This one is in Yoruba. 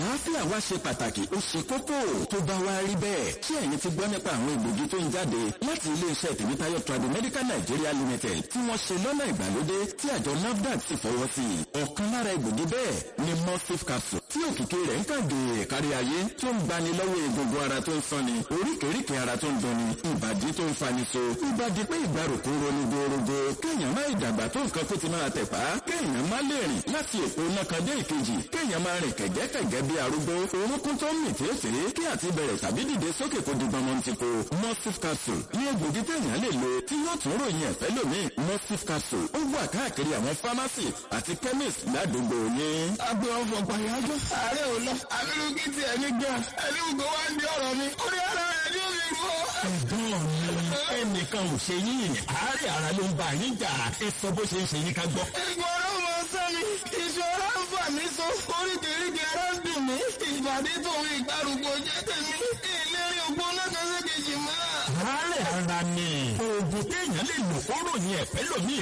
àlàáfíà wa ṣe pàtàkì ó ṣe kókó tó bá wá rí bẹ́ẹ̀ ṣé ẹ̀yin ti gbọ́ nípa àwọn egbògi tó ń jáde láti iléeṣẹ́ tèmítáyọ̀ Tradimedical Nigeria Limited tí wọ́n ṣe lọ́nà ìgbàlódé tí àjọ NAFDAC sì fọwọ́ sí i ọ̀kan lára egbògi bẹ́ẹ̀ ni mustif capsule tí òkìkí rẹ̀ ń kàgé kárí ayé tó ń gbani lọ́wọ́ egungun ara tó ń sanni oríkèéríkèé ara tó ń dunni ìbàdí tó ń fani so ìbàdí pé ìgbàrúkú ronú gorogo kéèyàn má ìdàgbà tó nǹkan kó ti máa tẹ̀pá kéèyàn má lè rìn láti èpo nákan dé ìkejì kéèyàn máa rìn kẹ̀gẹ́kẹ̀gẹ́ bí arúgbó orúnkún tó ń mì tí ó sì rí kí àti bẹ̀rẹ̀ tàbí dìde sókè kó di gbọmọ ti ko mustif capsule ní egbògi téèyàn lè lo tí yóò tún ròyìn ẹ̀fẹ́ lómi mustif capsule ó wà káàkiri àwọn fámásì àti chemist ládùúgbò yín. agbe ọfọ pàyájọ ààrẹ ò lọ abirùkí ti ẹni gan ẹni gbogbo wa ń di ọ̀rọ̀ mi orí ara rẹ ni ó fi rú ọ. ẹ̀gbọ́n mi ẹnìkan ò ṣe yín àárẹ̀ ara ló ń bá yín jà ẹ sọ bó ṣe ń ṣe yín ká gbọ́. ìgbọ̀rọ̀ mọ sẹ́mi ìṣòro ń fà mí so oríkèéríkèé ara ń dùn mí ìbàdí tòun ìgbàrúgbó jẹ́ tèmi ìlérí ògbóná kan ṣe kejì mọ́. àárẹ̀ ara ni oògùn téèyàn lè lò kó ròyìn ẹ̀fẹ́ lómi